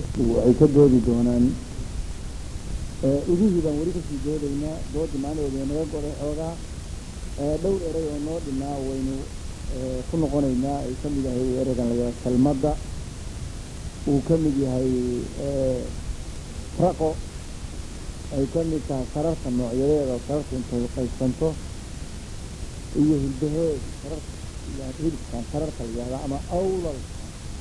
waxay ka doodi doonaan idihii baan weli kasii doodaynaa doodii maalinoodii naga goday xoogaa dhowr erey oo noo dhinaa waynu ku noqonaynaa ay ka mid yahay ereygan layaa salmadda uu ka mid yahay raqo ay ka mid tahay sararta noocyadeeda oo sararta intay qaybsanto iyo hilbaheed sararta hilibkan sararta la yihahda ama awlalka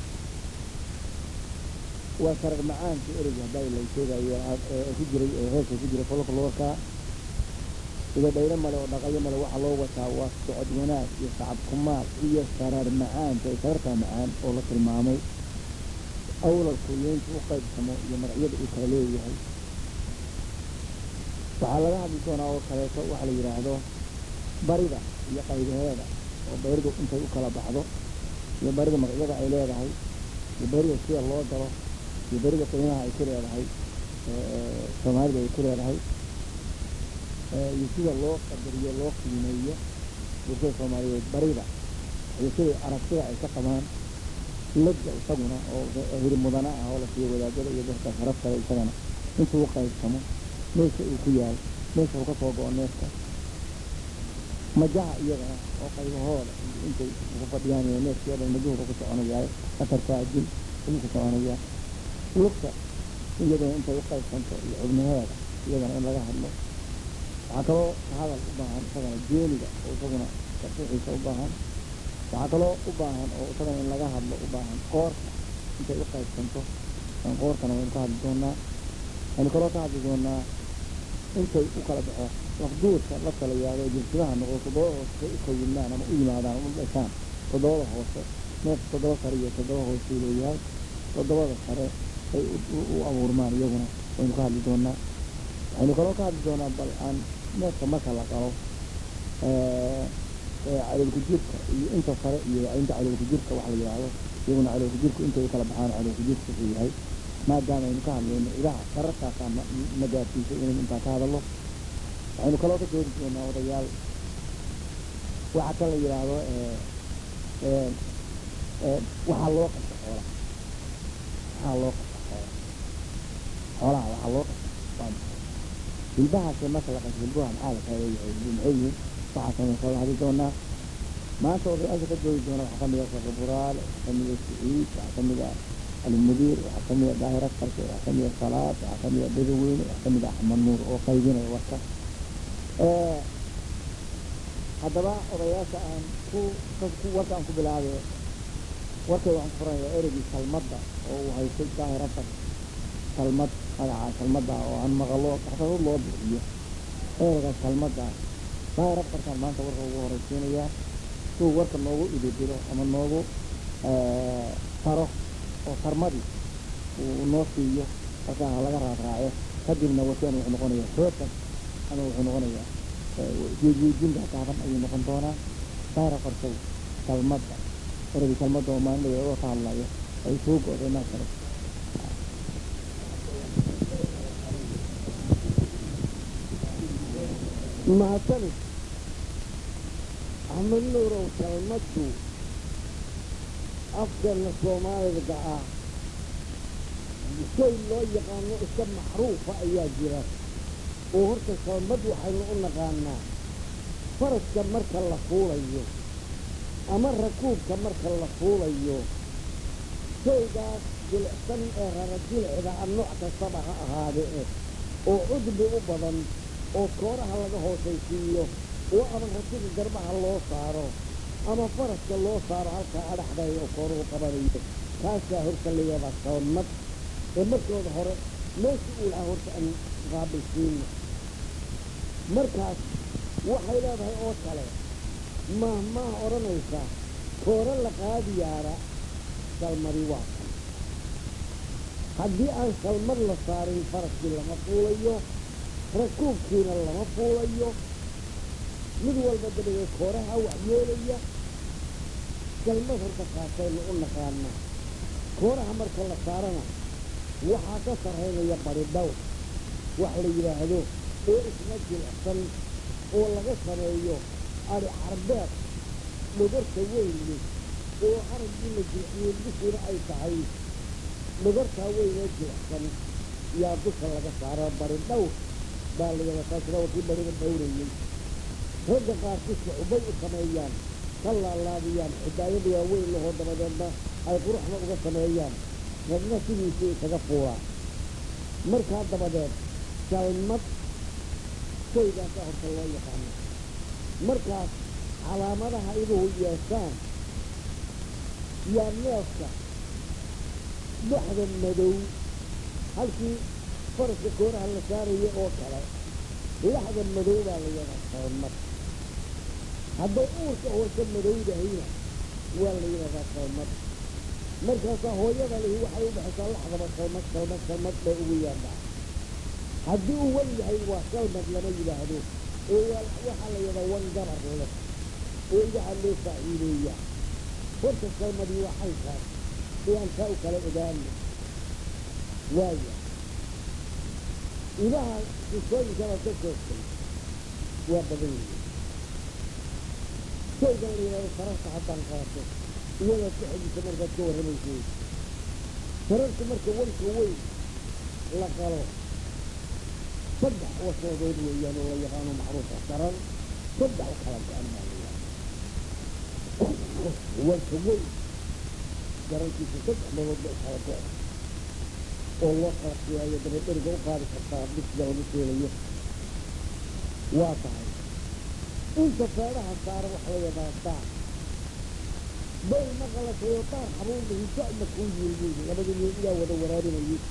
waa sarar macaanka ereyga haddaa la sheegayo ku jiray heeska ku jiray folklorka sida dhayro male oo dhaqayo male waxaa loo wataa waa socod wanaag iyo sacab kumaal iyo sarar macaanka sararta macaan oo la tilmaamay awlalku yeynta u qaybsamo iyo magacyada uu kala leeyahay waxaa laga hadli doonaa oo kaleeto waxa la yidhaahdo barida iyo qaybaheeda oo baridu intay u kala baxdo iyo barida magacyada ay leedahay iyo barida sida loo galo iyo barida qiimaha ay ku leedahay soomaalida ay ku leedahay iyo sida loo qadariyo loo qiimeeyo bulshada soomaaliyeed barida iyo siday aragtida ay ka qabaan ladga isaguna oo hilib mudana ah oo la siiyo wadaadada iyo dadka sharaf kale isagana intuu u qaybsamo meesha uu ku yaal meesha uu ka soo go-o neefka majaha iyagana oo qaybahooda intay ugu fadhiyaan iyo neefkii o dhan majuhuba ku soconayaa atarkaa dil ayuu ku soconayaa lugta iyadana intay u qaybsanto iyo xubnaheeda iyagana in laga hadlo waxaa kaloo hadal u baahan isagana jeeniga oo isaguna tarsiixiisa u baahan waxaa kaloo u baahan oo isagana in laga hadlo u baahan qoorka intay u qaybsanto an qoorkana waynu ka hadli doonaa waxaynu kaloo ka hadli doonaa intay u kala baxo lafduurka la kala yaado jirsidaha noqdo toddoba hoose u kawilnaan ama u yimaadaan ama u dhashaan toddobada hoose neef toddoba sare iyo toddoba hoose uu leeyahay toddobada sare ay u abuurmaan iyaguna waynu ka hadli doonaa waxaynu kaloo ka hadli doonaa bal aan neefka marka la qalo caloolku jirka iyo inta sare iyo inta caloolku jirka waxa la yidhaahdo iyaguna caloolku jirku intay u kala baxaan caloolku jirka wuxuu yahay maadaama aynu ka hadlayno idaha sararkaasaa na gaarsiisay inaynu intaa ka hadalno waxaynu kaloo ka doodi doonaa odayaal waxa kan la yidhaahdo waxaa loo qabta xoolaha waxaa loo qabta xoolaha xoolaha waxaa loo qabta waa maxay hilbahaase marka la qabto hilbaha maxaa la kala leeyahay hilbu maxay yihiin waxaasaynu soo hadli doonaa maanta odayaasha ka doodi doona waxaa kamid ah sakaburaal waxaa kamid ah siciid waxaa kamid ah almudiir waxaa kamid a daahir askarka waxaa kamid a salaad waxaa kamid a dadaweyne waxaa kamid a axmed nuur oo qaybinaya warka haddaba odayaasha aan ku warka aan ku bilaabe warkay waxaan ku furanayaa ereygii salmadda oo uu haystay daahir asar salmad magaca salmadda oo aan maqalo taxsadad loo bixiyo ereyga salmadda daahir askarkaan maanta warka ugu horeysiinayaa suu warka noogu ididiro ama noogu faro oo sarmadii uu noo siiyo halkaa ha laga raaraaco kadibna wasan wuxuu noqonayaa sootan ama wuxuu noqonayaa jeejeejinta gaaban ayuu noqon doonaa saara qorshay salmadda eragii salmadda oo maalin dhaweed oo ka hadlayo ay soo go-day maa kale mahadsanid axmed nuurow salmaddu afkeena soomaaliga ah shay loo yaqaano iska macruufa ayaa jira oo horta salmad waxaynu u naqaanaa faraska marka la fuulayo ama rakuubka marka la fuulayo shaygaas jilicsan ee rara jilicda a nooc kastaba ha ahaade eh oo cudbi u badan oo kooraha laga hoosaysiiyo oo ama ratiga garbaha loo saaro ama faraska loo saaro halkaa adhaxday oo kooruhu qabanayo kaasaa horta la yaabaa salmad ee markooda hore meesha uu lahaa horta aan qaabilsiino markaas waxay leedahay oo kale mahmaah odhanaysa kooro la qaadiyaara salmadi waa kan haddii aan salmad la saarin faraskii lama fuulayo rakuubkiina lama fuulayo mid walba dabadeed kooraha wax yeelaya salmad horta kaasaynu u naqaanaa kooraha marka la saarana waxaa ka sarraynaya bari dhawr wax la yidhaahdo oo isna jilicsan oo laga sameeyo ari carbeed dhogorta weyne oo araggii la jilciyey bishiina ay tahay dhagartaa weynee jilicsan yaa dusha laga saaraa bari dhowr baa la yidhaha taasina waa kii bariga dhowrayey ragga qaarkii shucbay u sameeyaan ka laalaadiyaan xidaayada waaweyn lahoo dabadeedna ay quruxda uga sameeyaan ragna sidiisii isaga fuulaa markaa dabadeed salmad shaygaasaa horta loo yaqaano markaas calaamadaha iduhu yeeshaan yaa neefka dhexda madow halkii faraska kooraha la saaraya oo kale dhexda madow baa la yidhaha salmad hadday uurka hoose madowdahayna waa la yidhahdaa salmad markaasaa hooyada lihi waxay u dhexaysaa laxdaba salmad salmad salmad bay ugu yaadhaa haddii uu wan yahay waa salmad lama yidhaahdo ee waa waxaa la yidhaha wan gabar leh oo idaha loo faa'iideeya horta salmadii waa xaynkaas ayaan taa u kala ogaano waaya idaha sisooyinkana ka sheegtay waa badan yihiin shaygan la yidhahdo sararta haddaan qaato iyadaad ku xejisa markaad ka warramaysay sararta marka wanka weyn la qalo saddex wasoodood weeyaan oo la yaqaano macruufa sarar saddex u kala go-an baa la yidhahda wanka weyn sararkiisa saddex meelood ba u kala go-an oo loo qaasiyaayo dabadheriga u qaadi kartaa bisga lagu seelayo waa tahay inta feedhaha saara waxa la yidhaha daar bayl ma qalatayo daar xabuulihi da'ma kuu yiilyiili labada wiil iyaa wada waraabinayay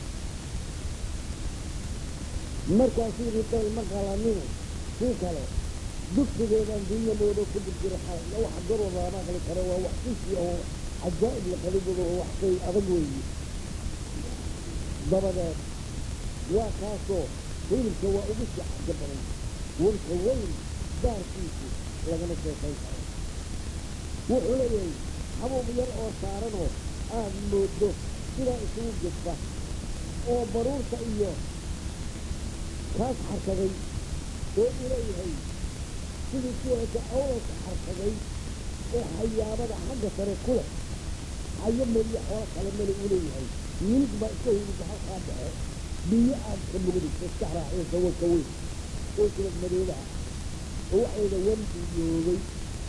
markaasuu yidhi bayl ma qalanine kii kale dugsigeedaan dunya moodo ku dirjira xalay la waxa garoo lama aqli karo waa wax sisi oo cajaa'ib la qaliboodo oo wax shay adag weeye dabadeed waa kaasoo hilibka waa ugu sii xajo badan wanka weyn daarkiisu lagama sheekayn karo wuxuu leeyahay habuub yar oo saaranoo aad moodo sidaa isugu gudba oo baruurta iyo kaas xarkaday oo u leeyahay sidii kuweeka awalka xarkaday ee xayaabada xagga sare ku leh xayo meliya xoolo kale mele uu leeyahay milig baa iska hilibka halkaa dhaxe biyo aad ka mugdisa iska raaciysa wanka weyn oo silad madoobaha oo waxayda wanku yoogay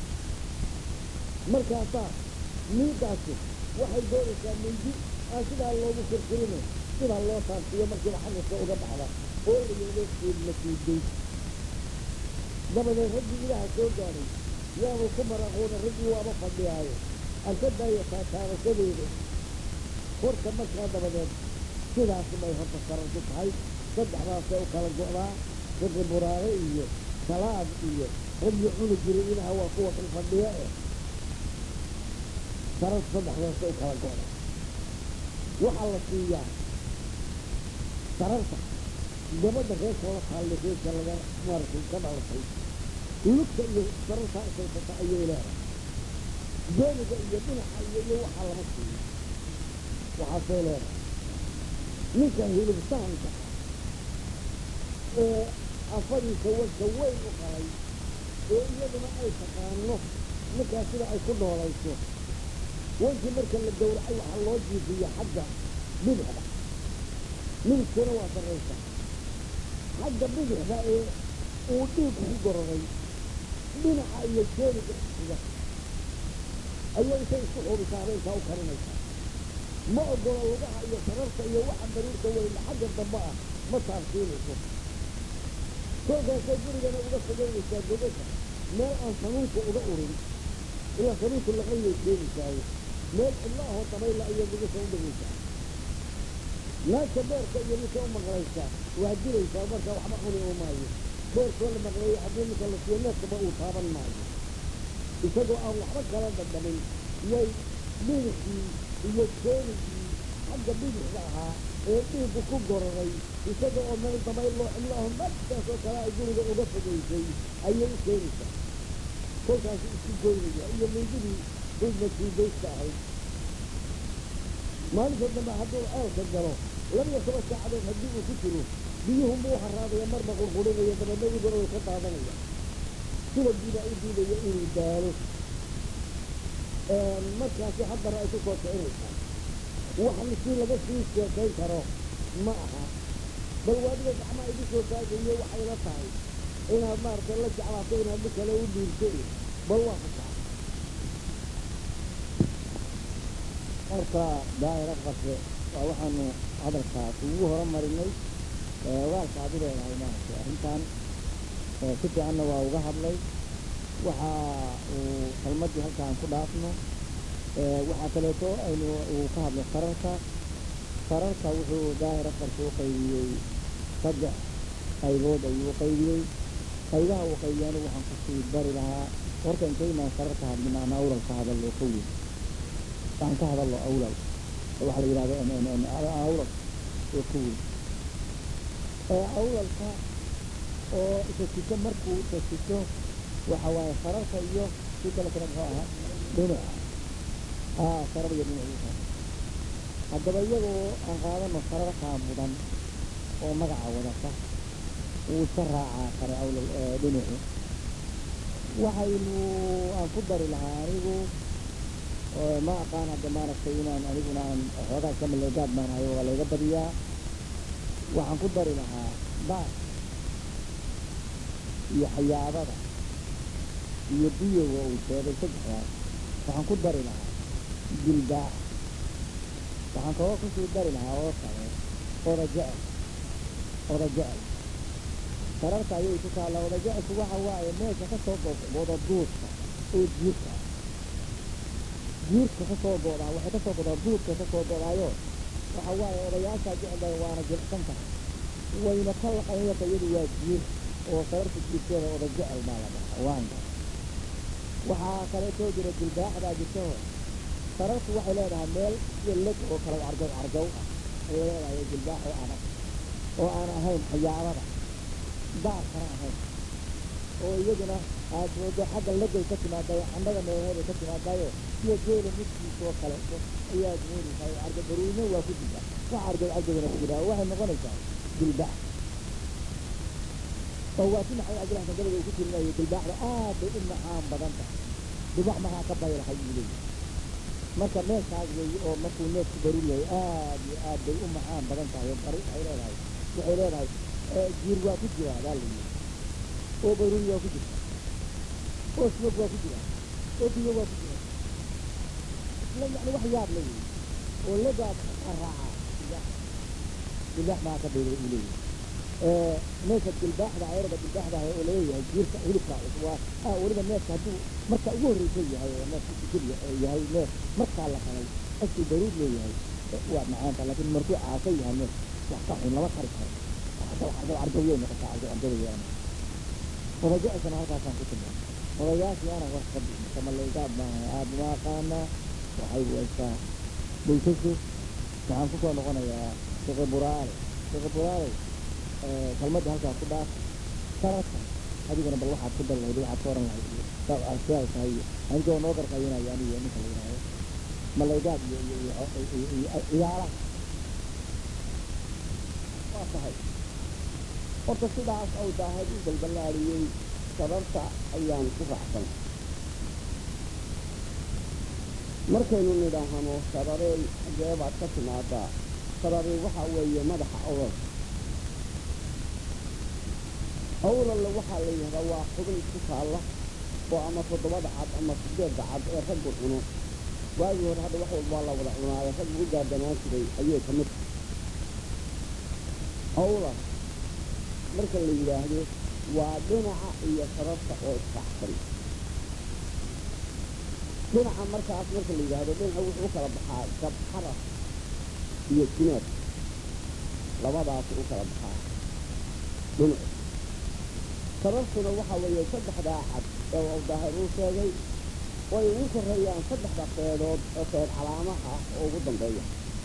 markaasaa miidaasi waxay doonaysaa mindi aan sidaa loogu kirkirine sidaa loo taabsiiyo markiiba xaggaska uga baxda oo la yidhahdo seedla siiday dabadeed raggii ilaaha soo gaadhay yaanu ku maraqoona raggii waaba fadhiyaayo aan ka daayo taataabashadeeda horta markaa dabadeed sidaas bay horta sararku tahay saddexdaasay u kala go'daa raggi buraare iyo salaad iyo raggii cuni jiray ilaha waa kuwa kan fadhiya eh sarar saddexdaasay u kala go'daa waxaa la siiyaa sararta gabadha reerka la taalle reerka laga maaragtay ka dhalatay lugta iyo sarartaa isaysata ayay leedahay dooniga iyo dhinaca iyo iyo waxaa lama siiyo waxaasay leedahay ninka hilibsahanka ee afadiisa wanka weyn u qalay ee iyaduna ay taqaano ninkaas sida ay ku noolayso wankii marka la gowracay waxaa loo jiifiya xagga bidixda midigtuna waa sarraysa xagga bidixda ee uu dhiigku ku gororay dhinaca iyo jeeniga xiga ayay intay isku xubisaa habeenkaa u karinaysaa ma ogola lugaha iyo sararta iyo waxa bariirka weyna xagga dambe ah ma taabsiinayso kolkaasay gurigana uga fogeynaysaa gogasha meel aan sanuunka uga urin ilaa sanuunku laqayay keenaysaayo meel cidla ahoo dabayla ayay gogasha u dhigaysaa naagta beerka iyo ninka u maqlaysaa waa dilaysaa marka waxba cuni oo maayo beerkoo la maqleeyo haddii ninka la siiyo neefkaba uu taaban maayo isagoo aan waxba kala dhadhamin yay bidixii iyo jeenigii xagga bidixda ahaa ee dhiiggu ku gororay isaga oo meel dabayloo cidlaaho naftaas oo kale ay guriga uga fogaysay ayay u keenaysaa kolkaas isku goynaya iyo mindidii hidmatiidayska ahayd maalinta dambe hadduu ceelka galo labiyo toban saacadood haddii uu ku jiro biyuhunba u haraadaya marba qurqurinaya dabeedna iguna way ka daadanaya sidagiibaa u diidaya inuu daalo markaasi haddana ay ku soo kicinaysaa wax si laga sii sheekayn karo ma aha bal waadiga gacmaa igu soo taagayo waxay la tahay inaad maaragtay la jeclaato inaad mid kale u dhiirto bal waa fasaa marka daa'ira qase waa waxaanu hadalkaas ugu horumarinay ogaalka aad u leedahay maaragtay arrintan si fiicanna waa uga hadlay waxa uu kalmadii halkaan ku dhaafno waxaa kaleeto aynu uu ka hadlay sararka sararka wuxuu daa'ira qarka u qaybiyey saddex qaybood ayuu u qaybiyey qaybaha uu qaybiyaana waxaan kusii bari lahaa horta intaynaan sararka hadlin aan awlal ka hadallo ka weyn aan ka hadallo awlal waxaa la yidhahda awlal oo ka weyn awlalka oo tasito markuu tasito waxa waaye sararka iyo si kale kale muxuu ahaa dhinaca aa sarar iyo dhinaciisa haddaba iyagoo aan qaadano sararkaa mudan oo magaca wadata wuu iska raacaa kare awlal dhinaci waxaynu aan ku dari lahaa anigu ma aqaan hadda maaragtay inaan aniguna aan xoogaa iska maleegaad baan hayo waa layga badiyaa waxaan ku dari lahaa baas iyo xayaabada iyo biyoga uu sheegay saddexdaas waxaan ku dari lahaa dilbaax waxaan kaloo kusii dari lahaa oo kale oda jecel oda jecel sararka ayay ku taallaa oda jecelku waxa waaye meesha ka soo go'da duudka oo jiirka jiirka ka soo go'daa waxay ka soo go'daa duudka ka soo go'daayo waxa waaye odayaashaa jecel waana jilcsan tahay wayna ka laqanyata iyadu waa jiir oo sararka jiirkeeda oda jecel baa la dhahaa waanga waxaa kaleetoo jira dilbaaxdaa jirto sararku waxay leedahay meel iyo leg oo kale carjow carjow ah ayay leedahay dilbaax oo adag oo aan ahayn xayaabada daar kana ahayn oo iyaduna aad moodo xagga legay ka timaadayo candhada meelaheeday ka timaadayo iyo geela midkiisa oo kaleeto ayaad moodaysaa carjo baruurina waa ku jirta wax carjow carjowna ku jira waxay noqonaysaa dilbaax oo waa si maxay cabdillah gabada uu ku tirinayo dilbaaxda aad bay u macaan badan tahay dilbaax maxaa ka baylahay buu leeyahay marka neefkaas weeye oo markuu neefku baruur yahay aad iyo aad bay u macaan badan tahay oo bari waxay leedahay waxay leedahay jiir waa ku jira baa la yidhi oo baruur waa ku jirta oo slog waa ku jira oo biyo waa ku jira isla yani wax yaab la yidhi oo legaad raacaa dilbaax maxaa ka bayla uu leeyahay neefka dilbaaxda ayarada dilbaaxda oo leeyahay jiirka hilibka waa weliba neefka hadduu marka ugu horreysa yahay oo neefka sikir yahay neef markaa la qalay asuu baruur leeyahay waa macaanta laakiin markuu caasa yahay neef wax ka xun lama kari karo carjawiyay noqotaa carjawada yeelan odajacisana halkaasaan ku tilmaamay odayaashii aanan wax ka bixin kamalaygaad baan aada uma aqaanaa waxay waysaa bulshasu waxaan kusoo noqonayaa sheekhe buraale sheekhe buraale kalmadda halkaa ku dhaaf sararka adigana bal waxaad ku dari lahayd waxaad ka oran lahayd sidaay tahay anigoo noo garqayinayo aniga ninka la yidhaahdo malaygaad iyo iyo iyo iyo ciyaaraha waa tahay horta sidaas au daahad u balballaadhiyey sababta ayaan ku raacsan markaynu nidhaahno sababey xagee baad ka timaadaa sababey waxa weeye madaxa awal awlalle waxaa la yidhahdaa waa xubin ku taalla oo ama toddobada cad ama sideedda cad ee raggu cuno waagii hore hadda wax walba waa la wada cunaayo rag ugu gaardanaan jiray ayay ka mid awla marka la yidhaahdo waa dhinaca iyo sababta oo isfaxsan dhinaca markaas marka la yidhaahdo dhinaca wuxuu u kala baxaa gabxaras iyo jineed labadaas u kala baxaa dhinacu sababtuna waxa weeye saddexdaa cad ee uu daahir uu sheegay way ugu korreeyaan saddexda qeedood oo qeed calaamaha ah oo ugu dambeeya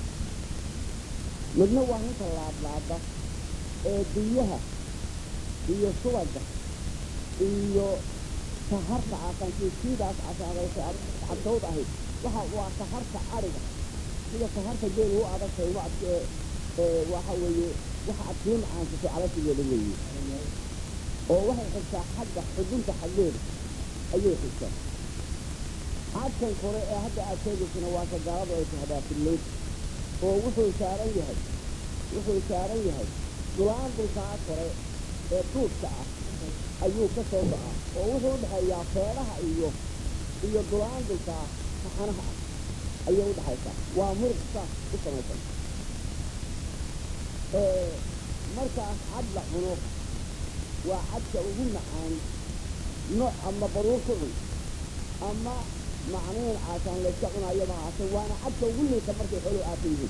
midna waa ninka laadlaada ee biyaha iyo subagga iyo saharta casankiisiidaas casaadaysa cadtowd ahayd waxa waa saharta adhiga sida saharta geel u adagtay wacd waxa weeye waxa aad sii macaansato calasigeeda weeye oo waxay xigtaa xagga xudunta xaggeeda ayay xigtaa cadkan kore ee hadda aad sheegaysana waa sagaaladu ay tahdaa fillayd oo wuxuu saaran yahay wuxuu saaran yahay dulaandulkaa kore ee duudka ah ayuu ka soo go'aa oo wuxuu udhexeeyaa feedhaha iyo iyo dulaandulkaa saxanaha ah ayay udhexaysaa waa muruq saas u samaysan markaas cad la cuno waa cadka ugu macaan nooc ama baruur ku cun ama macniin caasaan layska cunaayo mahaase waana cadka ugu liita markay xooluhu aata yihiin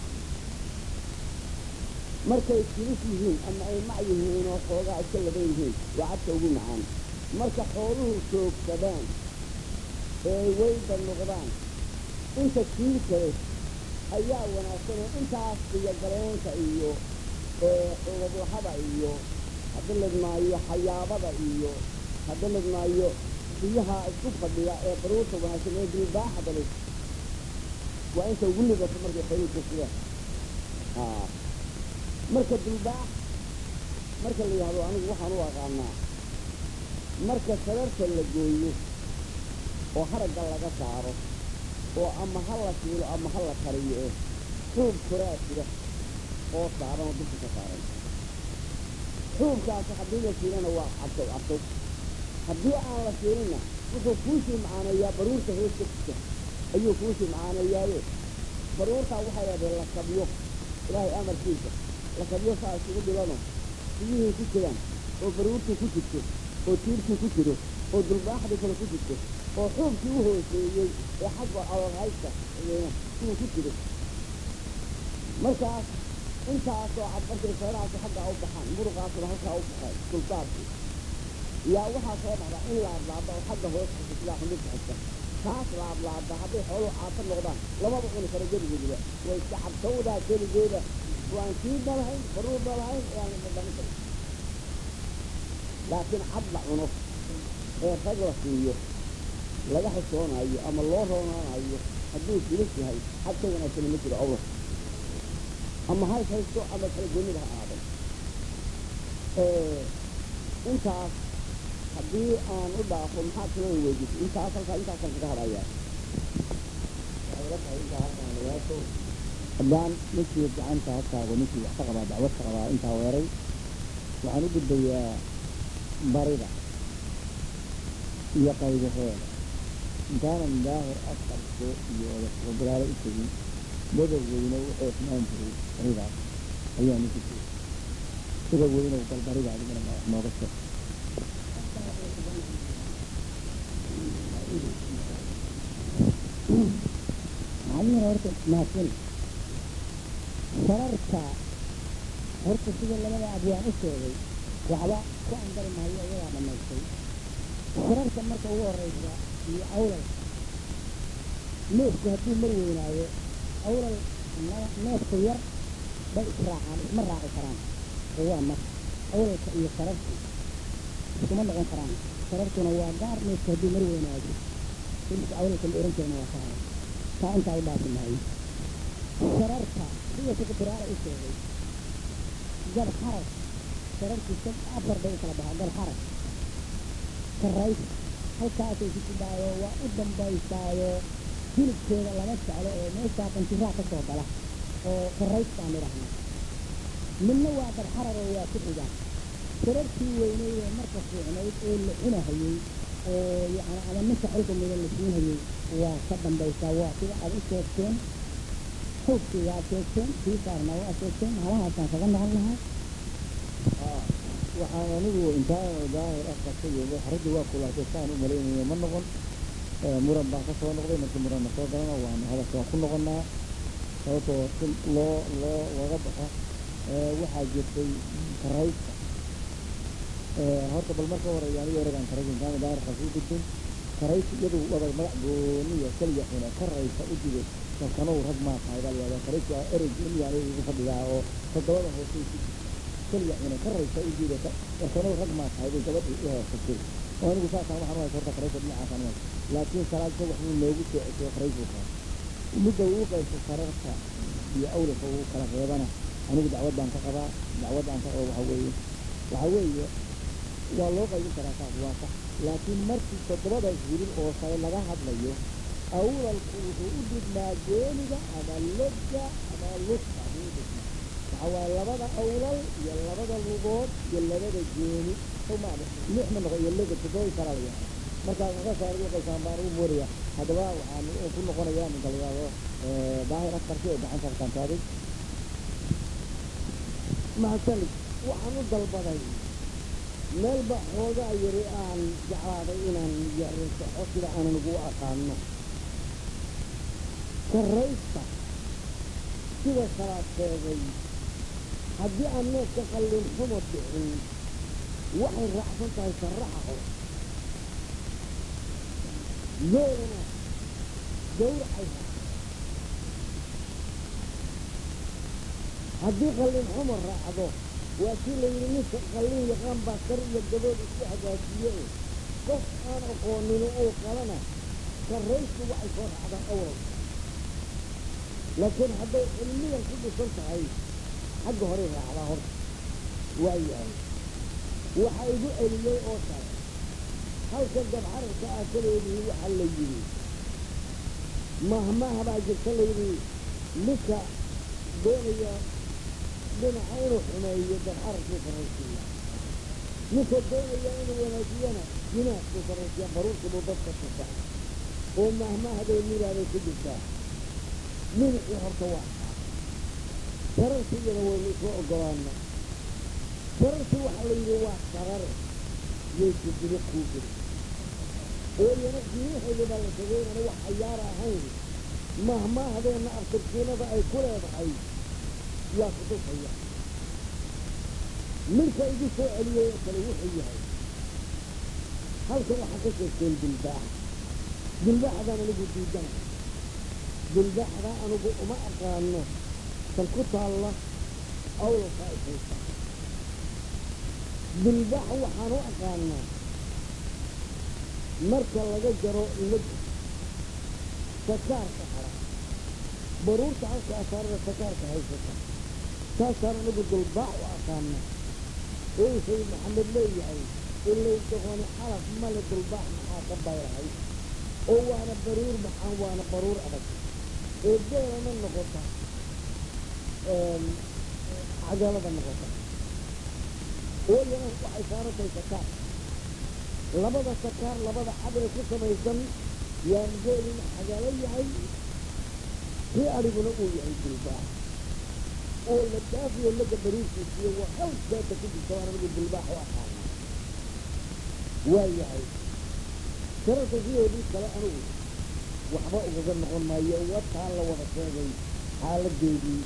markay silis yihiin ama ay mac yihiin oo xoogaa iska laban yihiin waa cadka ugu macaan marka xooluhu joogsadaan ee weyda noqdaan inta kiilkale ayaa wanaagsan oo intaas iyo galeenka iyo xuludlahada iyo haddii ladmaayo xayaabada iyo haddii ladmaayo biyaha isku fadhiya ee baruurta wanaagsan ee dilbaaxada leh waa inta ugu lidato markay xooluhu joogsadaan marka dulbaax marka la yidhahdo anigu waxaan u aqaanaa marka sararta la gooyo oo haragga laga saaro oo ama ha la shiilo ama ha la kariyo eh xuub koraa jira oo saaran oo dulka ka saaran xuubkaasi haddii la shiilana waa cabtow cabtow haddii aan la shiilinna wuxuu kuusii macaaneeyaa baruurta hoosta kusa ayuu kuusii macaaneeyaaye baruurtaa waxay leedahay la kabyo ilaahay amarkiisa la kabyo saa isugu dhibano biyihii ku jiraan oo baruurtii ku jirto oo tiirkii ku jiro oo dulbaaxdii kale ku jirto oo xuubkii u hooseeyey ee xagga alolhaysta siduu ku jiro markaas intaasoo cad markay feerahaasi xaggaa u baxaan muruqaasuna halkaa u baxeen sultaarkii yaa waxaa soo dhacda in laadlaada oo xagga hoosta sidaa xundurka xigta taas laadlaada hadday xooluhu caato noqdaan lamaba cuni karo geligooduba way iska cabtowdaa keligeeda waan sii dhalahayn baruur dhalahayn ayaan dhadhamin karin laakiin cad la cuno ee rag la siiyo laga xishoonaayo ama loo roonaanayo hadduu silis yahay xad ka wanaagsani ma jiro awla ama hays haysto ama kala goonida ha aadan intaas haddii aan u dhaafo maxaa kaloo weydiisay intaas halkaa intaasaan kaga hadhayaa haddaan ninkii gacanta hataago ninkii wax ka qabaa dacwad ka qabaa intaa weeray waxaan u gudbayaa barida iyo qaybaheeda intaanan daahir asqarko iyo wadabilaalo u tegin madab weyne wuxuu ismaan jiray baridaas ayaa ninki jiray sida weynow bal barida adigana ma wax nooga sheeg macallin horta mahadsan sararta horta sida labada abyaan u sheegay waxba ku andari maayo iyadaa dhamaystay sararta marka ugu horeysa iyo awlal neefku hadduu mar weynaayo awlal neefka yar bay israacaan isma raaci karaan oo waa mar awlalka iyo sarartu iskuma noqon karaan sarartuna waa gaar neefku hadduu mar weynaado ilka awlalka la ohan jirana waa ka haray taa intaa u dhaafi maayo sararta sida sekretariyaala u sheegay gal xarag sarartiisa afar bay u kala baxaa gal xarag karays halkaasay ku jidhaayo waa u dambaysaayo hilibkeeda lama jeclo oo meeshaa qanjiraa ka soo gala oo karays baan idhahnaa midna waa gal xarag oo waa ku xigaan sarartii weyneyd ee marka fiicnayd ee la cunahayey oo yani ama ninka xilka mida la siinhayey waa ka dambaysaa waa sida aad u sheegteen xoogkii waa sheegteen kii saarna waa sheegteen halahaasaan kaga noqon lahaa waxaan anigu intaan daahir asqarka iyo xaradii waa kulaatay saan u malaynaya ma noqon muran baan ka soo noqday markii muranna soo galana waanu hadalka waa ku noqonaa sababtoo si loo loo looga baxo waxaa jirtay karayska horta bal marka horeeya aniga eragaan karaysa intaan daahir asqarka u gudbin karaysa iyadu wada magac gooniya keliya cuna karaysa u jido kalkanow rag maa tahay baa layihahdaa karaysa waa erey gooniya ugu fadhiyaa oo toddobada hoose ku jirta keliya cuna karaysa u jido kalkanow rag maa tahay bay gabadhii u heesatay oo anigu saasaan waxaan uhaysa horta karaysa dhinacaasaan uhaysa laakiin salaadka waxbuu noogu soo ceshay karays buu kaa midda uu qayso sararta iyo awlaka uu kala reebana anigu dacwaddaan ka qabaa dacwaddaan ka qaba waxa weeye waxa weeye waa loo qaybin karaa saas waa sax laakiin markii toddobadaas hilib oo sare laga hadlayo awlalku wuxuu u dhigmaa geeniga ama logga ama lugta buu u dhigmaa waxa waaye labada awlal iyo labada lugood iyo labada geeni somaali lix ma noqo iyo loga toddoba kala la yahay markaa markaasaa ugu qaysaan baan ugu moodaya haddaba waxaan ku noqonayaa ninka la yidhahdo daahir askarki oo gacanta halkaan taagay mahadsanid waxaan u dalbaday meelba xoogaa yari aan jeclaaday inaan yarisaxo sida aanan ugu aqaano sarraysta sida salaad sheegay haddii aan neefka qallin xumo bixin waxay raacsan tahay sarraxa hore geelana gawracay haddii qallin xumo raacdo waa kii la yidhi ninka qallin yaqaan baa kar iyo gabood isku hagaajiye qof aan aqoonini uu qalana sarraystu waxay soo raacdaa awal laakiin hadday cilmiyan ku dhisan tahay xagga horey raacdaa horta waa yahay waxa igu celiyey oo kale halka gabxararka ah kaleedii waxaa la yidhi mahmaha baa jirta la yidhi ninka doonaya dhinaca inuu xumeeyo gabxararkuu sarraysiiya ninka doonaya inuu wanaajiyana jinaadkuu sarraysiiya baruurkii buu dadka tusa oo mahmahday miraaday ku jirtaa minixii horta waa kaa sararki iyada waynu isla ogolaana sararki waxaa la yidhi waa sarare yayku diri kuu jiri oo iyana qiimaheeda baa la sheegay inana wax cayaara ahayn mahmahdeenna aftirkiinada ay ku leedahay yaa kutusaya ninka igu soo celiyey oo kale wuxuu yahay halkan waxaa ka sheegteen dilbaax dilbaaxdaan anigu diidana dilbaaxda anigu uma aqaano kan ku taalla awlalka ay haysa dilbaax waxaan u aqaanaa marka laga jaro laga sakaarka hara baruurta halkaa saarada sakaarka haysata taasaan anigu dilbaax u aqaana oo uu sayid maxamed leeyahay ilay doqoni xalaf male dilbaax maxaa ka bayrahay oo waana baruur maxaan waana baruur adag ee beelana noqota cagaalada noqota ooyana waxay saarantahay sakaar labada sakaar labada cad ee ku samaysan yaan geelina xagaalo yahay kii adhiguna uu yahay dilbaax oo la daafiyo laga bariirkiisiyo waa hal beeta ku jirta waan anigu dilbaax u aqaana waa yahay sararka sidoodii kale anigu waxba ugaga noqon maayo wataa la wada sheegay xaaladeedii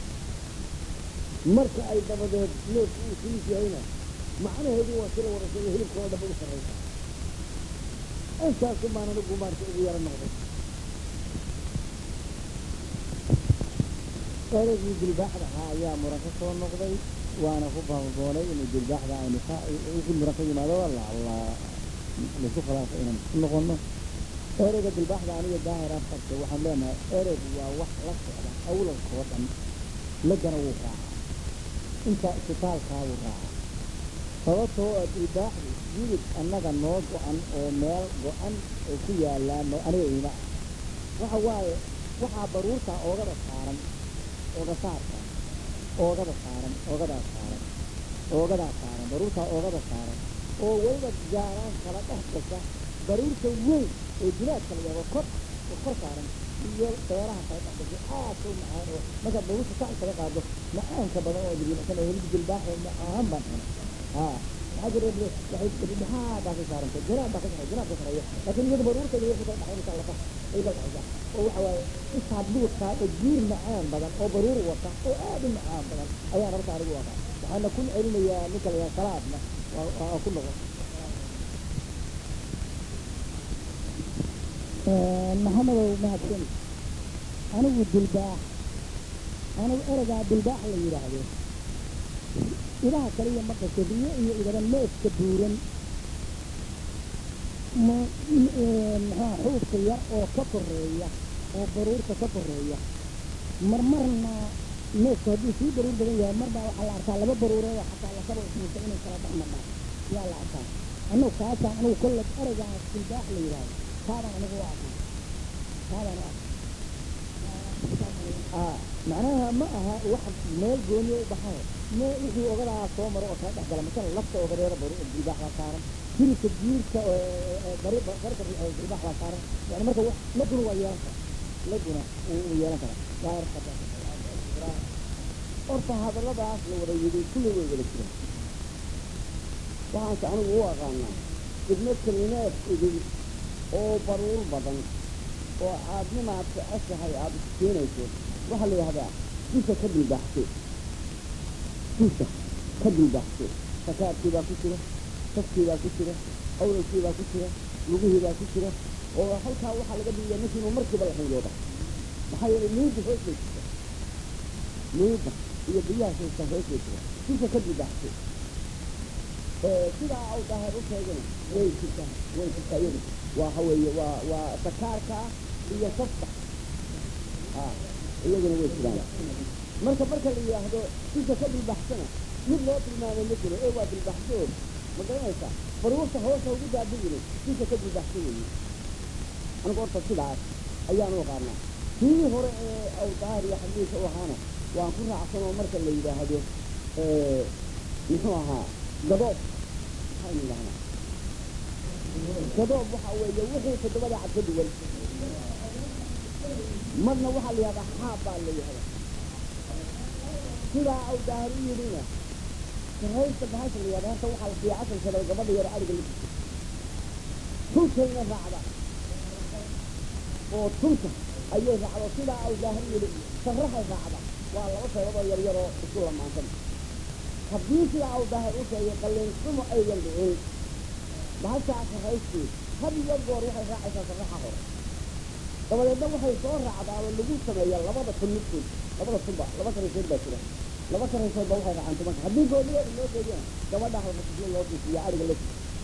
marka ay dabadeed neefku uu silis yahayna macnaheedu waa sila wada sheegay hilibka oo dhaba u sarraysa intaasu baan anigu maarta ugu yaro noqday ereygii dilbaaxda ahaa ayaa muran ka soo noqday waana ku baababoonay inuu dilbaaxda aynu ka wixii muran ka yimaado la la laisu khilaafo inaan ku noqono ereyga dilbaaxda aniga daahir afkarka waxaan leenahay ereygu waa wax la socda awlalkoo dhan lagana wuu raacaa intaa isbitaalkaa wuu raacaa sababtoo ah dilbaaxdu yidib annaga noo go-an oo meel go-an oo ku yaallaan no aniga iima ah waxa waaye waxaa baruurtaa oogada saaran ooga saarka oogada saaran oogadaa saaran oogadaa saaran baruurtaa oogada saaran oo weliba gaaraan kala dhex gasha baruurta weyn oo jilaadka la yabo kor oo kor saaran iyo beeraha kala dhex gasha aad u macaan oo markaad baruurta sac kaga qaado macaanka badan oo jilbaxsan oo hilib jilbaaxa macaan baan cuna haa maxaa jira waxay dhexaa baa ka saarantay jinaab baa ka saray jinaab ka sareeyo laakiin iyada baruurta iyo wixii kala dhexaysa lafa ay la dhexaysaa oo waxa waaye intaa duurkaa oo jiir macaan badan oo baruur wata oo aad u macaan badan ayaan horta anigu aqaan waxaana ku celinayaa ninka la yidhaha salaadna waa ku noqon maxamedow mahadsan anigu dilbaax anigu ereygaa dilbaax la yidhaahdo idaha kaliya ma dhasho riyo iyo idaba neefka buuran ma maxaa xuubka yar oo ka koreeya oo baruurta ka koreeya marmarna neefku hadduu sii baruur badan yahay marbaa waxaa la arkaa laba baruureedoo xataa lasaba ismuusa inay kala dhex madhaan yaa la arkaa annagu kaasaan anigu kolle ereygaas dilbaax la yidhaahdo kaabaan anigu u aqaan taadana ah macnaha ma aha wax meel gooniya u baxayo mee wixii ogadaa soo maro oo kala dhex gala masala lafta ogadeera bari dilbaax baa saaran hilibka jiirka bari barka dilbaax baa saaran yani marka wax laguna waa yeelan kara laguna wuu yeelan karaa daayar horta hadalladaas la wada yidhi kulli way wada jiraan waxaanse anigu u aqaanaa idmo kelineed idin oo baruur badan oo aadnimaad jeceshahay aada iskeenayso waxaa la yidhahdaa dusha ka dilbaaxse dusha ka dilbaaxse sakaadkii baa ku jira safkii baa ku jira awlalkii baa ku jira lugihii baa ku jira oo halkaa waxaa laga dhigiya ninkii inuu markiiba la xingooda maxaa yeelay niida hoos bay jirta niida iyo biyaha haysta hoos bay jira dusha ka dilbaaxse sidaa au daahir u sheegana way jirtaa way jirtaa iyadu waa haweeye waa waa sakaarka iyo safka a iyaguna way jiraan marka marka la yidhaahdo dusha ka dilbaxsana mid loo tilmaamay ma jiro ee waa dilbaxso ma garanaysaa baruurta hoosa ugu daadhigini dusha ka dilbaxso weeye anigu horta sidaas ayaan u aqaanaa kii hore ee aw daahir iyo xadiisa u ahaana waan ku raacsan oo marka la yidhaahdo muxuu ahaa gadoob maxaynu idhahnaa gadoob waxa weeye wixii toddobada cad ka duwan marna waxaa la yihahdaa xaab baa la yihahdaa sidaa aw daahir u yidhina saraysta bahasha la yihahda horta waxaa la siiya casal shabay gabadha yaro ariga la jirta tulkayna raacda oo tulka ayay raacdo sidaa aw daahir u yidhi sarrahay raacda waa laba saybadoo yar yaroo isku lamaansan haddii sidaa aw daahir u sheegay qalliinsumo aydan dhicin bahashaa sarraystii had iyo goor waxay raacaysaa sarraxa hore dabadeedna waxay soo raacdaa oo lagu sameeya labada tun midkood labada tunba laba saraysood baa jira laba saraysoodba waxay raacaan tumanka haddii goonideeda loo geediyana gabadha halmasisyo loo dusiya ariga la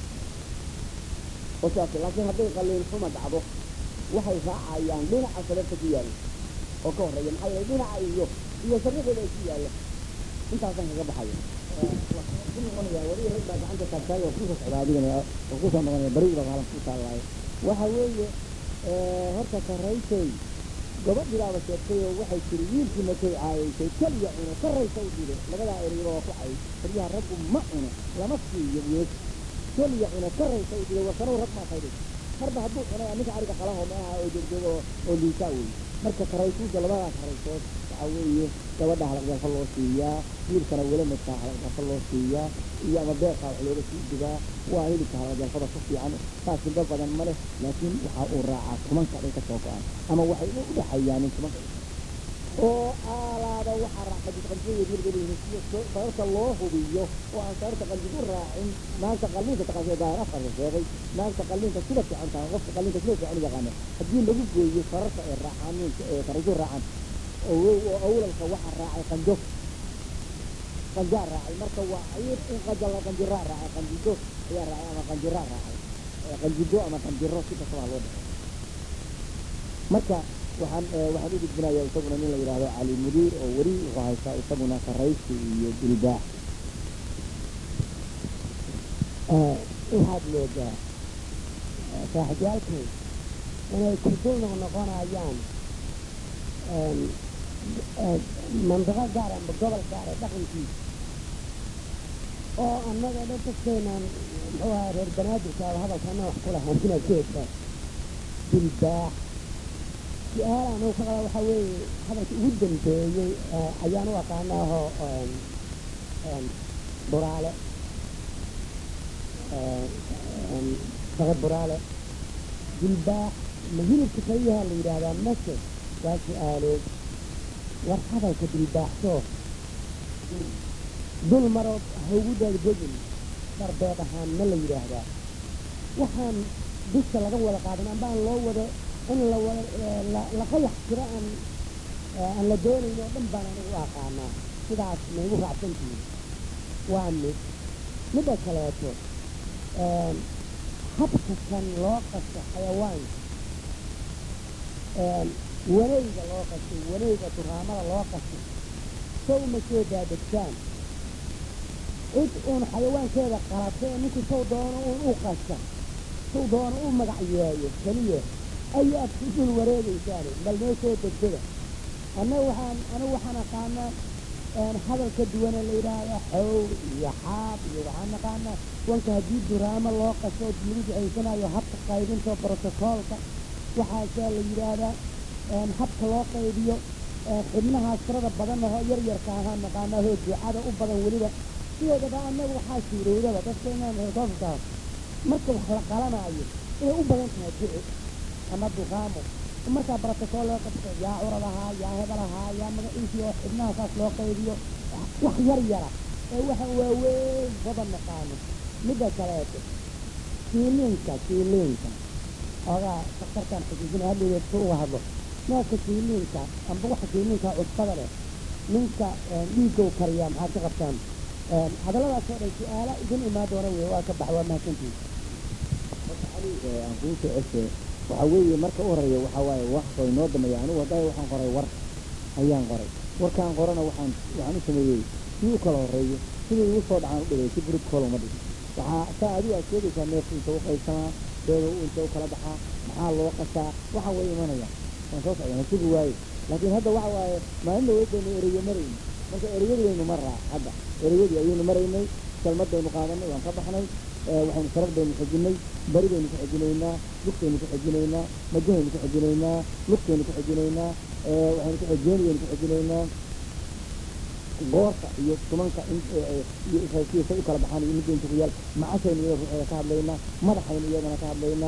oo sidaas laakiin hadday qalliinxuma dhacdo waxay raacayaan dhinaca sararta ku yaalla oo ka horreeya maxaa yeelay dhinaca iyo iyo sarrixeeda ay ku yaalla intaasaan kaga baxaya weli rag baa gacanta taagtaay oo kusoo socda adigana oo kusoo noqonaya bariga baa halan ku taallaayo waxa weeye horta sarraysay gabadhidaaba sheegtay oo waxay tiri wiilkii markay caayaysay keliya cuno sarraysa u dhile labadaa ereyba waa ku cay faryaha raggu ma cuno lama siiyo geed keliya cuno sarraysa u dhile wasanow rag maa faydhay marba hadduu cunay ninka ariga qalaho meelaha oo joogjoog oo oo liisaa weeye marka sarraysuuda labadaas sarraysood waxa weeye gabadha halaqdalfa loo siiyaa wiilkana welamadka halaqdalfa loo siiyaa iyo ama beeqa wax looga sii dubaa waa hilibka halaqdalfada ku fiican saas hilba badan ma leh laakiin waxa uu raacaa tumanka dhay ka soo go-an ama waxay u dhexeeyaan tumanka oo aalaada waxaa raaca qanjid qanjid sararta loo hubiyo oo aan sararta qanjid u raacin naagta qalliinka taqaasee daahir afarka sheegay naagta qalliinka sida fiican tahay qofka qalliinka sida fiican u yaqaano haddii lagu gooyo sararta ay raacaan ee saraysu raacaan oo awlalka waxaa raacay qanjo qanjaa raacay marka waa ayir in qajala qanjiraa raacay qanjido ayaa raacay ama qanjiraa raacay qanjido ama qanjiro si kastaba loo dhaxo marka waxaan waxaan u gudbinayaa isaguna nin la yidhaahdo cali mudiir oo weli wuxuu haystaa isaguna saraysi iyo dilbaax waxaad moodaa saaxiibyaalkay inay kudul noqnoqonayaan mandiqo gaar amba gobol gaara dhaqankiisa oo annaga dhan dadkeenaan muxuu ahaa reer banaadirkaaba hadalkana wax ku lahaan inaad ka heshaa dilbaax su-aalaan uu ka qaba waxaa weeye hadalka ugu dambeeyey ayaan u aqaanaaho buraale saqad buraale dilbaax ma hilibka kaliyaha la yidhaahdaa mase waa su-aalood war hadalka dilbaaxsoo dul marood haugu daadgegin darbeed ahaan ma la yidhaahdaa waxaan dusha laga wada qaadan ambaan loo wada in la wada la qayax jiro aan aan la doonayn oo dhan baan anigu u aqaanaa sidaas maygu raacsantihiin waa mid midda kaleeto habka kan loo qasto xayawaanka wanayga loo qasto wanayga turaamada loo qasto sow ma soo daadegtaan cid uun xayawaankeeda qalata ee ninkii sow doono uun u qasta sow doono u magac yeeyo keliya ayaad ku dul wareegaysaan bal noo soo degsada anna waxaan anigu waxaan aqaanaa hadalka duwane la yidhaahda xow iyo xaab iyo waxaan naqaanaa wanka haddii duraamo loo qaso lagu ducaysanayo habka qaybinta brotocoolka waxaasaa la yidhaahdaa habka loo qaybiyo xibnahaas tirada badan oo yar yarka ahaan naqaanaa hoo ducada u badan weliba sideedaba annaga waxaa suurowdaba dadka inaan heesoofkaa marka wax la qalanaayo inay u badan tahay duci ama duqaamo markaa brotocool loo qabto yaa curadahaa yaa hebelahaa yaa magaciisii oo xibnaha saas loo qaybiyo wax yar yara ee waxaan waaweyn badan naqaano midda kaleeto kiiliinka kiiliinka ogaa daktarkaan xusuusina hadligeed si uga hadlo neefka kiiliinka amba waxa kiiliinka cusbada leh ninka dhiigow kariyaa maxaad ka qabtaan hadalladaas oo dhan su-aala idin imaan doona wey waa ka bax waa mahadsantihi aan kugu soo ceshe waxaa weeye marka u horeeya waxaa waaye wax oo inoo dameeya anigu hadda waxaan qoray war ayaan qoray warkaan qorana waxaan waxaan u sameeyey si u kala horeeyo sidii igu soo dhacaan u dhigay si protocol uma dhigin waxaa saa adigu aad sheegaysaa neefku inta u qaybsamaa deeda u inta u kala baxaa maxaa loo qasaa waxa way imanaya waan soo socda nasibu waaye laakiin hadda waxa waaye maalin dhaweyd baynu ereyo marayni marka ereyadii baynu maraa hadda ereyadii ayaynu maraynay kelmad baynu qaadanay waan ka baxnay waxaynu saraf baynu xejinay bari baynu ku xejinaynaa lugtaynu ku xejinaynaa majahaynu ku xejinaynaa lugtaynu ku xejinaynaa waxaynu ku xejeenayaynu ku xejinaynaa goorta iyo tumanka iyo israasiisa u kala baxaan iyo midda inta ku yaal macashaynu iyada ruuxeeda ka hadlaynaa madaxaynu iyadana ka hadlaynaa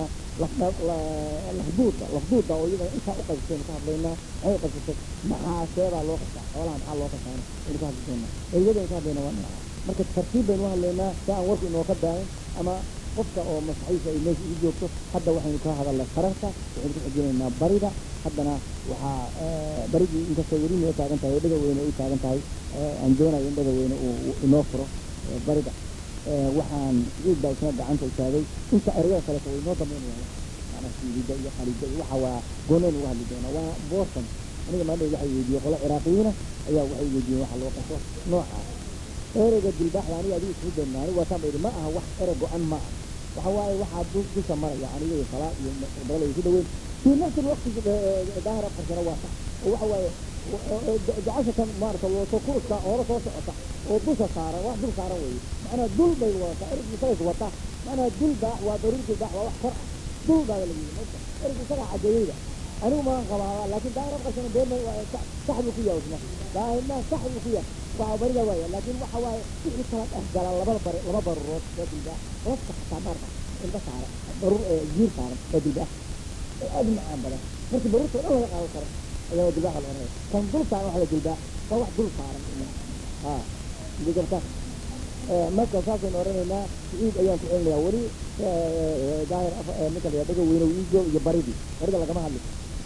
lafduuda lafduuda oo iyadana intaa u qaybsaynu ka hadlaynaa maxay u qaybsatay maxaa seebaa loo qasaa xoolaha maxaa loo qasaana aynu ka hadli doonaa eriyadaynu ka hadlaynaa waa dhinaca marka tartiib baynu u hadlaynaa si aan warku inoo ka daayin ama qofka oo maskaxiisa ay meesha igu joogto hadda waxaynu ka hadalnay sararta waxaynu ku xijinaynaa barida haddana waxaa baridii inkastoo weli noo taagan tahay oo dhega weyne u taagan tahay aan doonayo in dhega weyne uu inoo furo barida waxaan ciid baa isna gacanta istaagay inta ereyada kaleeto way inoo dambeynayaan maanaa siidida iyo qalida iyo waxa waa gooneen uga hadli doonaa waa boston aniga maadhow waxay weydiiyey qolo ciraaqiyiina ayaa waxay weydiiyeen waxa loo qaso noocaas ereyga dilbaaxda aniga adigu isku daynaa anigu waataan ba idhi ma aha wax erey go-an ma aha waxa waaye waxaa dusha maraya aniga iyo salaa iyo balala isu dhaweyn fii nafsi lwaqti daahir afarsana waa sax oo waxa waaye jacashatan maarata wato kuruska hore soo socota oo dusha saaran wax dul saaran weeye macnaha dul bay wadataa ereygu isagays wata macnaha dul baax waa daruur dilbaax waa wax kor ah dul baa la yidhi marka ereygu isagaa cadeeyeyda anigu maan qabaabaa laakiin daahir afarsana been sax buu ku yahay isna daahirna sax buu ku yahay waa barida waaya laakiin waxa waaye wixii kala dhex gala laba bar laba barurood oo dilbaax lafta xataa maarka inta saaran baruur jiir saaran oo dilbaax oo aad u macaan badan marka baruurta oo dhan laga qaadan karo ayaa dilbaaxa la oranaya kan dul saaran waxa la dilbaax waa wax dul saaran ha digabta marka saasaynu oranaynaa ciid ayaan ku celinayaa weli daahir ninka la dhaga weyne wiigo iyo baridii barida lagama hadli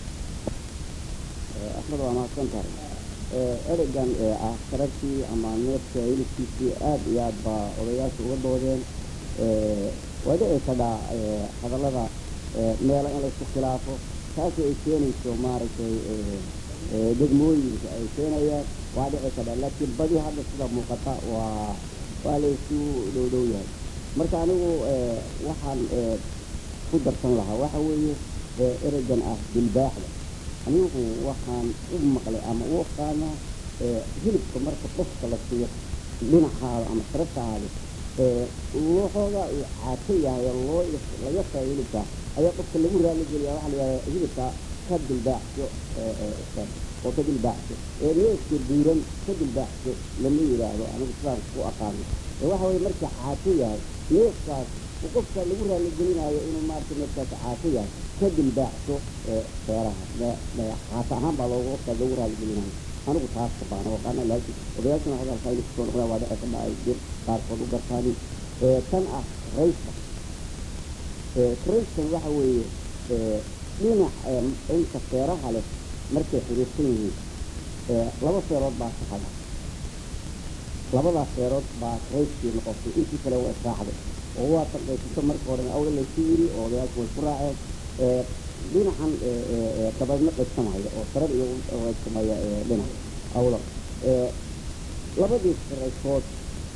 axmed waa mahadsan tahay ereygan ee ah sararkii ama neefka hilibkiisii aad iyo aad baa odayaasha uga doodeen waa dhici kadhaa hadallada meelo in laysku khilaafo taasi ay keenayso maaragtay degmooyinka ay keenayaan waa dhici kadhaa laakiin badi hadda sida muuqata waa waa laysu dhow dhow yahay marka anigu waxaan ku darsan lahaa waxa weeye ereygan ah dilbaaxda anigu waxaan u maqlay ama u aqaanaa hilibka marka qofka la siiyo dhinacaada ama saraftaada waxoogaa uu caato yahay oo loo la yasayo hilibka ayaa qofka lagu raali geliyaa waxaa la yidhahdaa hilibka ka dilbaaxso oo ka dilbaaxso ee neefka diiran ka dilbaaxso lama yidhaahdo anigu sidaan ku aqaano ee waxa weye marka caato yahay neefkaas uu qofka lagu raali gelinayo inuu maarata neefkaas caato yahay ka dilbaaxso feeraha caato ahaan baa loogu qofka lagu raali gelinayo anigu taas ka baana aqaana laakiin odayaashana hadalka inay kusoo noqdaan waa dhici kadha ay jir qaarkood u gartaani tan ah rayska rayskan waxa weeye dhinac inta feeraha leh markay xiriirsan yihiin laba feerood baa saxada labadaas feerood baa rayskii noqotay intii kale waa israacday oo waa tanqaysato marka hore awla laysu yiri oo odayaashu way ku raaceen dhinacan dabaydna qaybsamaya oo sarar iyo qaybsamaya dhinac awla labadii raysood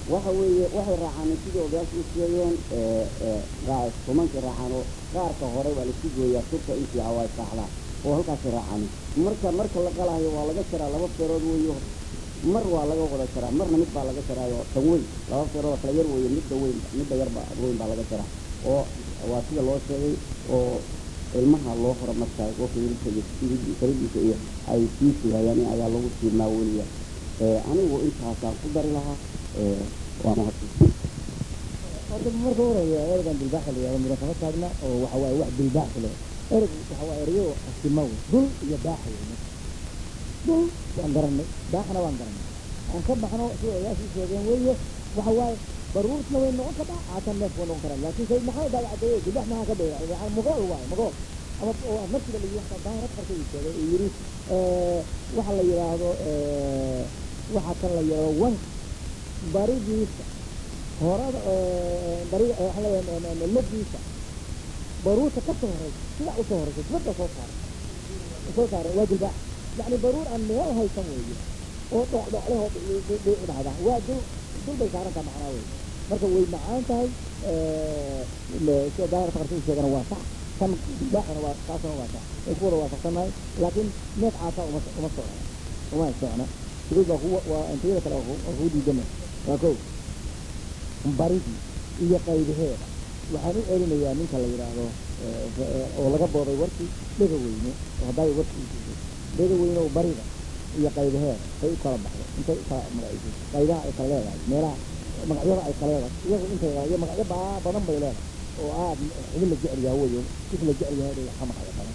waxa weeye waxay raacaan sidii odayaashu u sheegeen tumankay raacaan oo qaarka hore waa laisku gooyaa surta intii ah waa saacdaa oo halkaasay raacaan marka marka la qalaayo waa laga jaraa laba feerood weeyo mar waa laga wada jaraa marna mid baa laga jaraayo tan weyn laba feerood oo kala yar weeye midda weyn midda yarba weyn baa laga jaraa oo waa sida loo sheegay oo ilmaha loo horo markaa qofka hilibka iyo faridiisa iyo ay sii sugayaan in ayaa lagu sii maaweliya anigu intaasaan ku dari lahaa waa mahadsan horta marka horeeya ereygan dilbaaxa la yihahdo mudafama taagna oo waxa waaye wax dilbaax le ereg waxa waa ereyo asima wey dul iyo baaxa wey dul waan garanay baaxna waan garanay aan ka baxno sida odayaashii sheegeen weeye waxa waaye baruurtna way noqon kartaa aatan neef way noqon karaan laakiin sayid maxamed baa cadeeye dilbaax maxaa ka dheera magool waaye magool ama oo markiiba la yidhi daahirad farka uu sheegay uu yidhi waxa la yidhaahdo waxa kan la yidhahdo wank baridiisa horada bari waxa leeyahay ladiisa baruurta ka soo horeysa sidaa usoo horeysa dibadda soo saaray soo saaray waa dilbaax yacni baruur aan meel haysan weeye oo dhocdhocle oo dhici dhahda waa dul dul bay saaran taha macnaa wey marka way macaan tahay sida daahir fakarka uu sheegana waa sax kan dilbaaxana waa taasuna waa sax way ku wada waafaqsanahay laakiin neef caasa uma uma socna uma socna sideed baa kuwa waa intayada kale waa kuu diidana waa kow baridii iyo qaybaheeda waxaan u celinayaa ninka la yidhaahdo oo laga booday warkii dhega weyne oo haddaay warkii dhega weyne oo barida iyo qaybaheeda say u kala baxdo intay u kala magaciisay qaybaha ay kala leedahay meelaha magacyada ay kala leedahay iyagu intay iyo magacyo baa badan bay leedahay oo aad xubin la jecel yahay weyo kis la jecel yahay bay ka magacyo badan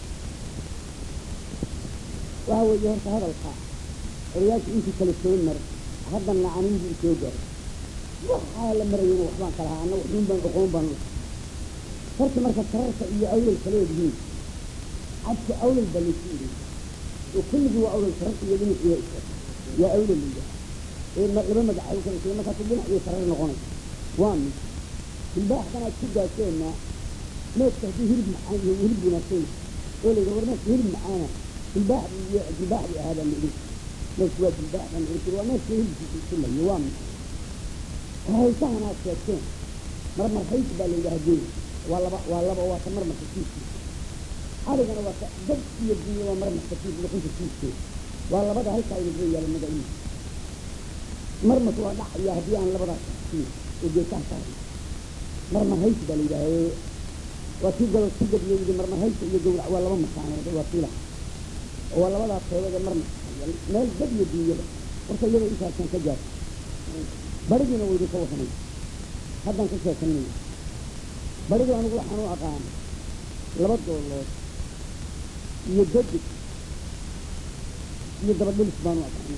waxa weeye horta hadalka odayaasha intii kale soo mar haddana anigii soo garay waxaa la marayay waxbaan kala haa anna waxuun baan oqoon baan horta marka sararka iyo awlal kala yihiin cadka awlal baa laysu yidhi oo kulligii waa awlal sararka iyo dhinac iyo yaa awlal liya ee laba magac ay kala soo markaas dhinac iyo sarar noqonay waa mid dilbaaxdan aad ku gaaseenna neefka haddii hilib macaan iyo hilib wanaagsan oo layidhi war neefka hilib macaana dilbaax iyo dilbaax bay ahaadaan la idin neefku waa dilbaax baan idin waa neefka hilibkiisa isulayo waa mid haysahan aad sheegteen marmar hays baa la yidhaha geey waa laba waa laba waa ta marmarka kiiskiisa arigana waa ta dad iyo biyo waa marmarka kiis luqunta kiiskeeda waa labada halkaa inaga yaala magaciisa marmas waa dhacaya haddii aan labadaas kiis oo geesaha saarin marmar hays baa la yidhaha waa kii galo kii gabiyo yidhi marmar haysa iyo gowrac waa laba masaanood waa fiila waa labadaas qeybood ee marmar meel dad iyo biyada horta iyada intaasan ka gaar barigiina waydu ka waranay haddaan ka sheekanayna barigu anigu waxaan u aqaan laba doolood iyo dadig iyo dabadhilis baan u aqaanay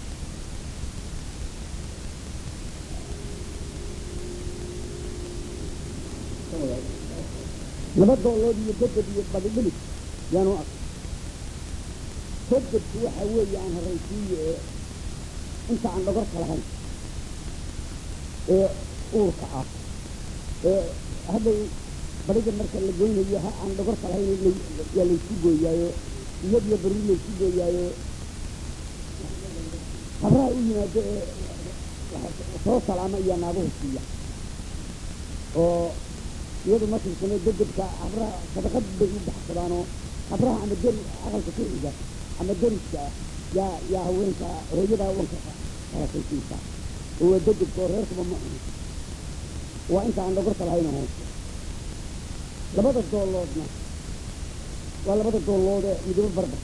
laba doolood iyo dadeg iyo dabadhilis yaan u aqaan dadegku waxa weeye aan horaysiiyo ee inta aan dhogorka lahayn ee uurka ah ee hadday bariga marka la goynayo ha aan dhogorka lahayn yaa laysku gooyaayo iyadiyo baruur laysku gooyaayo habraha u yimaado ee soo salaama iyo naaguhu siiya oo iyadu markay samee degedka habraha sadaqad bay u baxsadaanoo habraha ama deri aqalka ku xiga ama deriska ah yaa yaa haweenka hooyadaa wanka kalasaysiisa oo waa degedka oo reerkuba ma cuno waa inta aan dhogorka lahayn hoos labada dooloodna waa labada doolood ee midabo barbar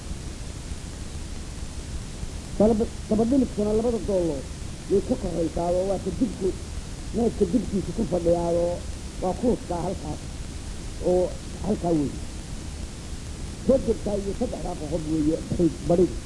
dabadhilibkuna labada doolood way ka koraysaado waa ka dibku neefka dibkiisa ku fadhiyaado waa kuuskaa halkaas oo halkaa weeye degedkaa iyo saddexdaa qoqob weeye badhiga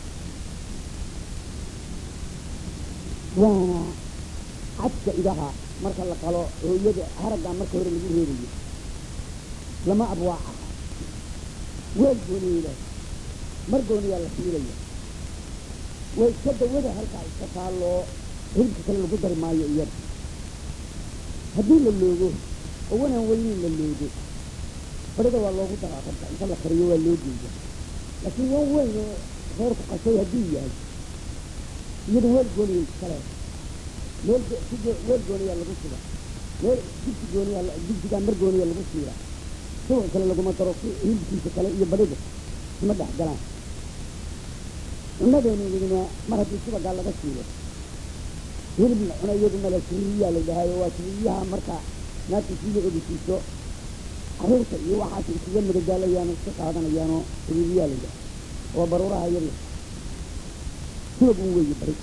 waana cadka idaha marka la qalo hooyada haraggaa marka hore lagu reebayo lama abwaaca weel gooniila mar gooniyaa la fiilaya way iska dawada halkaa iska taalloo hilibka kale lagu dari maayo iyada haddii la loogo oo wanaan weynin la loogo barida waa loogu daraa rabta inta la kariyo waa loo geeya laakiin wan weyn oo reerku qasay hadduu yahay iyada weel gooniya iskale meel go- si go- meel gooniyaa lagu suga meel digsi gooniyaa la- digsigaa mar gooniyaa lagu siira subax kale laguma daro si hilibkiisa kale iyo badhiga isma dhex galaan cunadeennidina mar haddii subagaa laga siilo hilib la cuna iyadu male siriyaa la dhahayo waa siriyaha marka naagta siila ogisiiso caruurta iyo waxaas iskaga madadaalayaano iska qaadanayaanoo siriyaa la dhaha waa baruuraha yar subag un weeye bari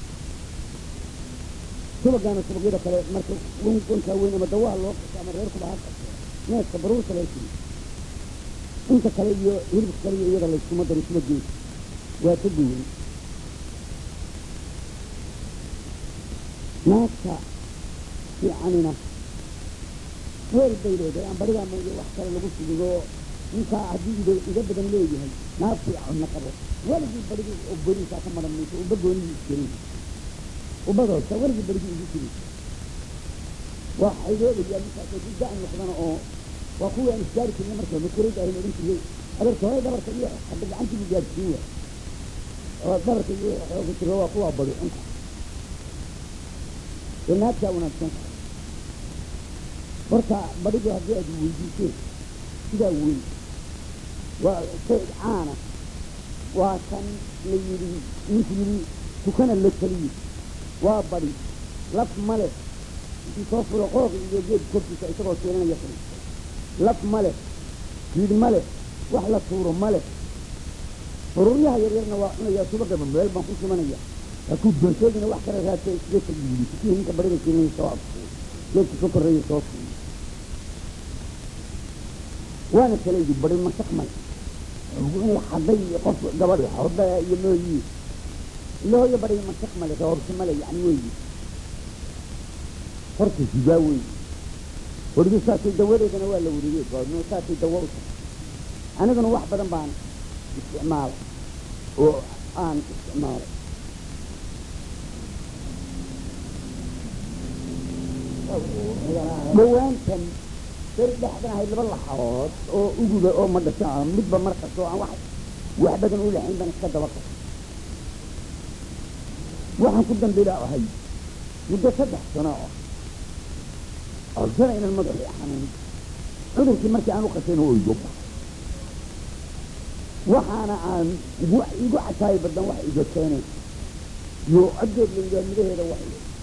subagaana subagyada kale marka wan wankaa weyn ama dawaha loo qaso ama reerkuba ha qaso neeska baruurta loo siri inta kale iyo hilibka kale iyo iyada layskuma daro subageeda waa ka duwan naagta fiicanina weel bay leedahay aan barigaa mooye wax kale lagu sugigo ninkaa haddii iga iga badan leeyahay naag fiicanna qabo weligii barigi oo beriisaa ka maran mayso uba goonihii isgelin ubadoosa weligii barigii igu jirin waa xaydoobayaa ninkaas oo da noqdana oo waa kuwii aan isgaari jirna marka makurayda ahin odhan jiray adeerka hore dabarka iyo hadda gacantiibu gaarsiin waay oo dabarka iyo xooga jiro waa kuwaa badi cunka ee naagtaa wanaagsan horta badhidu haddii aad weydiiseen sidaa weyn waa shay caana waa kan la yidhi ninku yidhi tukana la taliye waa badi laf male intii soo furo qooq iyo geed korkiisa isagoo keenanaya furi laf male jiid male wax la tuuro male ururyaha yaryarna waa cunayaa subagaba meel baan ku sumanaya hadduu doonteedina wax kala raadsa iskaga tagiidi kii ninka barida keenaya soo afkuuy geedka ka korreeya soo fuuy waana kala yidhi bari masak male in la xaday iyo qof gabadh xoda iyo mooyi ilahooyo bari masak male roorsi male yani weyi horta sidaa weyi weliba saasay dawadeedana waa la weriyey goodno saasay dawa u tahay aniguna wax badan baan isticmaalay oo aan isticmaalay dhawaantan beri dhexdan ahayd laba laxadood oo uguba oo ma dhasha midba markastoo aan wax wax badan u lahayn baan iska daba qasay waxaan ku dambilaa ahay muddo saddex sano ah codsana inaan madaxii xanuun cudurkii markii aan u qasayna oo igu baxay waxaana aan igu igu cataayo badan wax iga keenay iyo coddeed la yidhaha midaheeda wax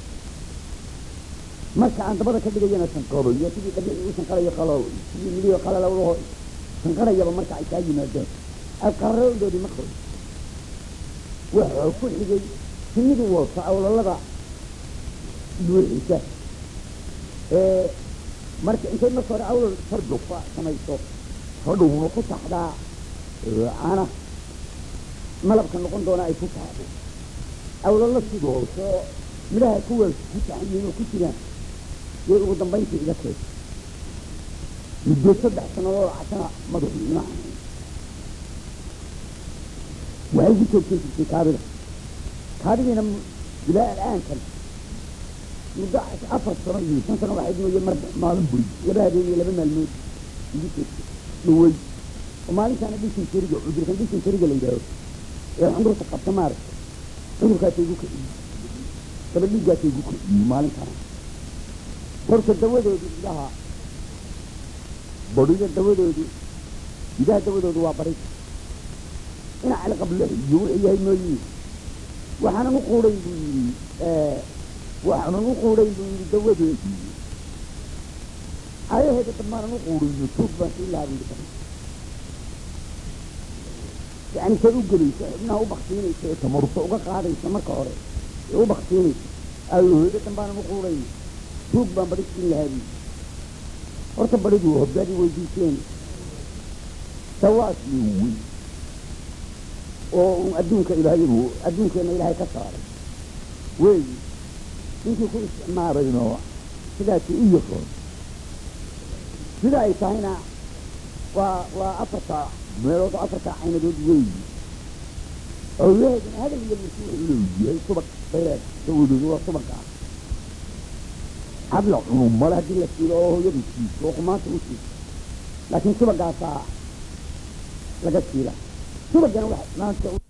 marka aan dabada ka dhigayana sanqaro iyo sidii dhabici u sanqarayo qalo sidii midiyo qalalawlaho sanqarayaba marka ay kaa yimaadeen alqararowdoodii ma qoro waxaa ku xigay sinidu wata awlalada buuxisa ee marka intay marka hore awlal fardufa samayso hodhowna ku taxdaa caana malabka noqon doona ay ku taxdo awlalo sidooso midhaha kuwaas ku taxyiin oo ku jiraan yay ugu dambayntii iga keed muddo saddex sannadood casana madaxu ima xanuun waxay ku joogsan jirtay kaadida kaadidiina ilaa al'aankan muddo afar sano iyo shan sano waxayd mooye mar maalin buri laba habeen iyo laba maalmood igu joogtay dhawey oo maalintaana dhishin jeriga cudurkan dhishin jeriga la yidhaaho ee cudurka qabta maaragta cudurkaasa igu kiciyey daba dhiiggaasa igu kiciyey maalintaana horta dawadoodu idaha badhiga dawadoodu idaha dawadoodu waa bari ina cali qablex iyo wuxuu yahay mooyi waxaanan u quudayn buu yidhi waxaanan u quudayn buu yidhi dawadeedii ayaheeda dambaanan u quudayno tuug baan sii laabin kara yani say u gelaysa xubnaha u baktiinaysa ee tamarufta uga qaadaysa marka hore ee u baktiinaysa ayaheeda dambaanan u quudayno tuug baan bari siin lahaa buu horta baridu hoggaadi weydiiseen sawaasii wey oo un adduunka ilaahay adduunkeenna ilaahay ka saaray weeyi ninkii ku isticmaalayno sidaasii u yaqoon sida ay tahayna waa waa afarta meelood oo afarta caynadood weeyi awlaheeduna hadal iyo masuuc leeyahay subag beer dawadoodu waa subag ah hadla cunu male haddii la siilo oo hooyadu siiso oo kumaanta u siiso laakiin subagaasaa laga siila subagana wax maanta